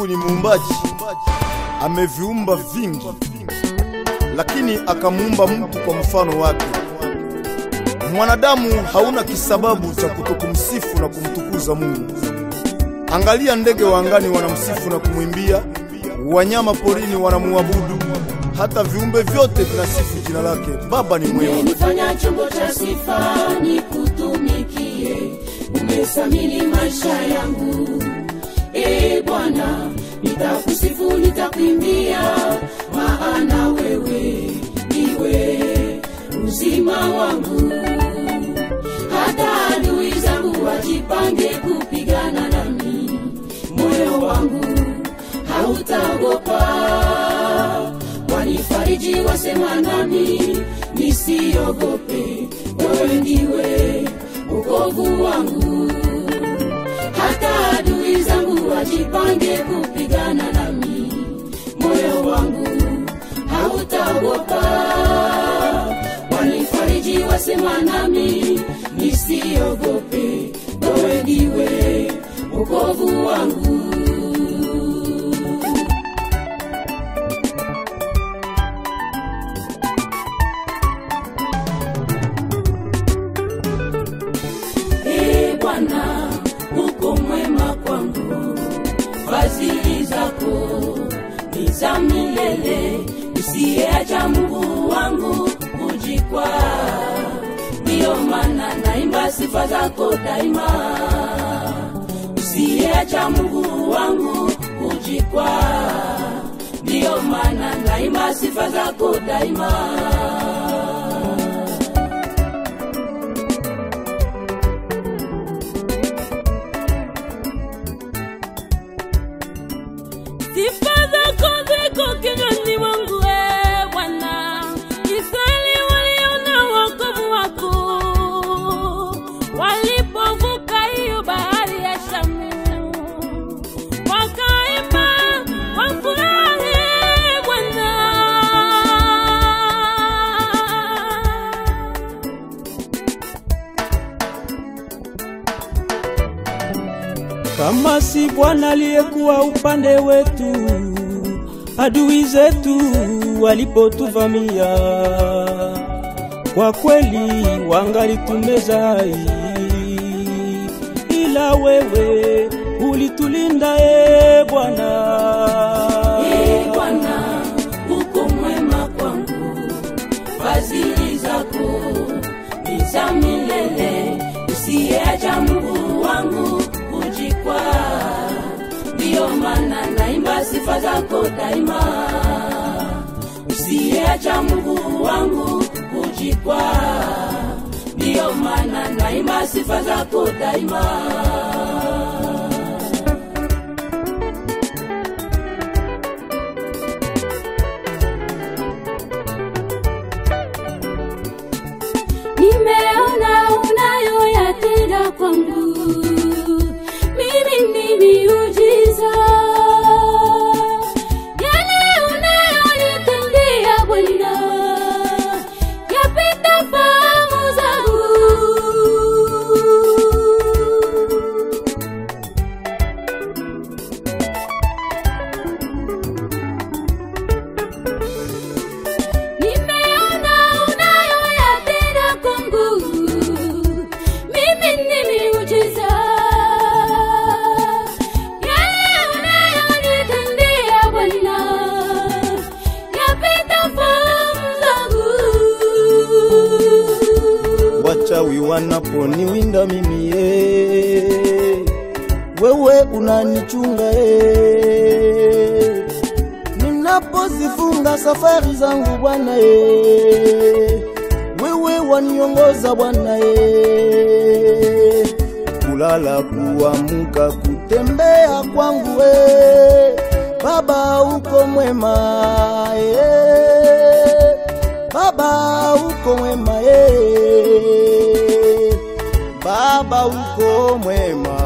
Mungu ni muumbaji, ameviumba vingi, lakini akamuumba mtu kwa mfano wake. Mwanadamu hauna kisababu cha kutokumsifu na kumtukuza Mungu. Angalia, ndege wa angani wanamsifu na kumwimbia, wanyama porini wanamuabudu, hata viumbe vyote vinasifu jina lake. Baba ni mwema. umenifanya chombo cha sifa nikutumikie, umesamini maisha yangu. E Bwana, nitakusifu nitakuimbia, maana wewe ndiwe uzima wangu. Hata adui zangu wajipange kupigana nami, moyo wangu hautaogopa wanifariji wasema nami nisiogope, wewe ndiwe wokovu wangu. Hata adui zangu wajipange kupigana nami, moyo wangu hautaogopa. Wanifariji wasema nami nisiogope, wewe ndiwe wokovu wangu. Ee Bwana, uko mwema kwangu, fadhili zako ni za milele, usiyeacha Mungu wangu kujikwa. Ndiyo maana naimba sifa zako daima, usiyeacha Mungu wangu kujikwa. Ndiyo maana naimba sifa zako daima. Sifa zako ziko kinywani mwangu, e Bwana. Israeli waliona wokovu wako walipovuka hiyo bahari ya Shamu, wakaimba kwa furaha, e Bwana. Kama si Bwana aliyekuwa upande wetu, adui zetu walipotuvamia, kwa kweli wangalitumeza, ila wewe ulitulinda, e Bwana. Ee Bwana, uko mwema kwangu, fadhili zako ni za milele, usiyeacha Mungu wangu kujikwa. Ndiyo maana naimba sifa zako daima, usiyeacha Mungu wangu kujikwa. Ndiyo maana naimba sifa zako daima. Nimeona unayoyatenda kwangu, mimi ni miujiza. Yale unayonitendea Bwana, yapita fahamu zangu. Nimeona unayoyatenda kwangu, mimi ni miujiza. Yale unayonitendea Bwana, yapita fahamu zangu. wachawi wanaponiwinda mimi ye, wewe unanichunga ye, ninapozifunga safari zangu Bwana ye, wewe waniongoza Bwana ye, kulala kuamuka kutembea kwangu we, Baba uko mwema ye, Baba uko mwema ye, Baba uko mwema.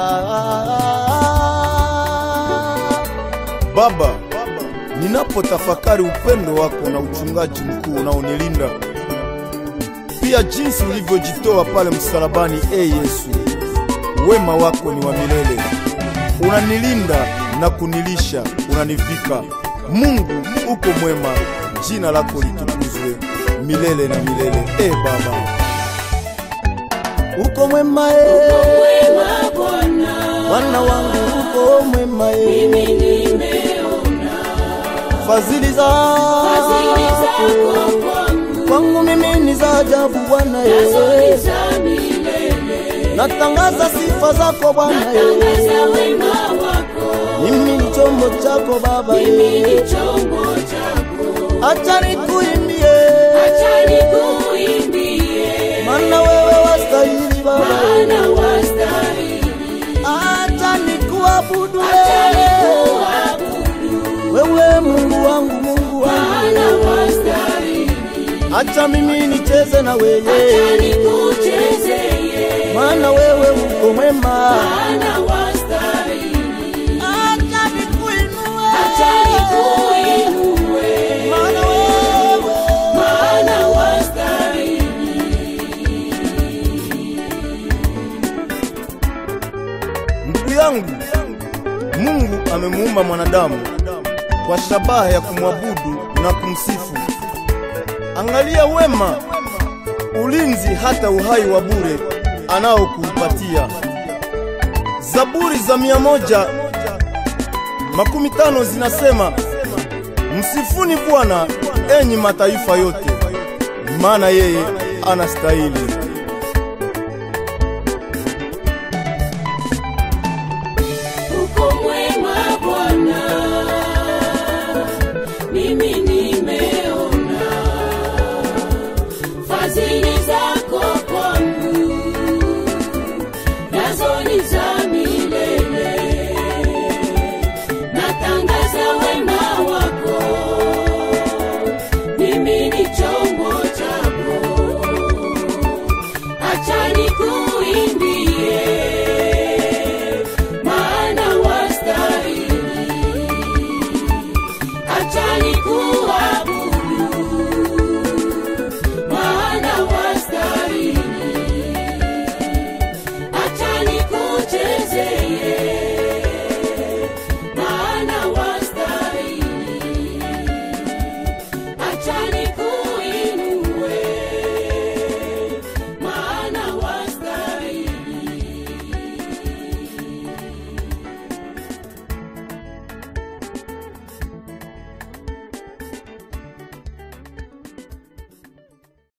Baba, ninapotafakari upendo wako na uchungaji mkuu unaonilinda, pia jinsi ulivyojitoa pale msalabani, e Yesu, wema wako ni wa milele, unanilinda na kunilisha, unanivika. Mungu uko mwema, jina lako litukuzwe milele na milele. E Baba, uko mwema e, Wema Bwana, Bwana wangu uko mwema e, mimi nimeona fadhili fadhili zako zako kwangu, kwangu mimi ni za ajabu Bwana nazo ni e, za milele. natangaza sifa zako Bwana Tangaza e, wema wako, mimi ni chombo chako Baba mimi e, ni chombo chako. acha nikuimbie, Acha nikuimbie, maana wewe wastahili Baba e. maana wastahili. Acha nikuabudu Acha wewe, nikuabudu, wewe Mungu wangu, Mungu wangu. maana wastahili. Acha mimi nicheze na Acha wewe, nikuchezeye, maana wewe uko mwema. maana wastahili. Acha nikuinue, Acha nikuinue, maana wewe maana wastahili. ndugu yangu. Mungu amemuumba mwanadamu kwa shabaha ya kumwabudu na kumsifu. Angalia wema, ulinzi, hata uhai wa bure anaokupatia. Zaburi za mia moja makumi tano zinasema msifuni Bwana enyi mataifa yote, maana yeye anastahili. Uko mwema Bwana, mimi nimeona fadhili zako kwangu, nazo ni za milele. Natangaza wema wako, mimi ni chombo chako. Acha nikuimbie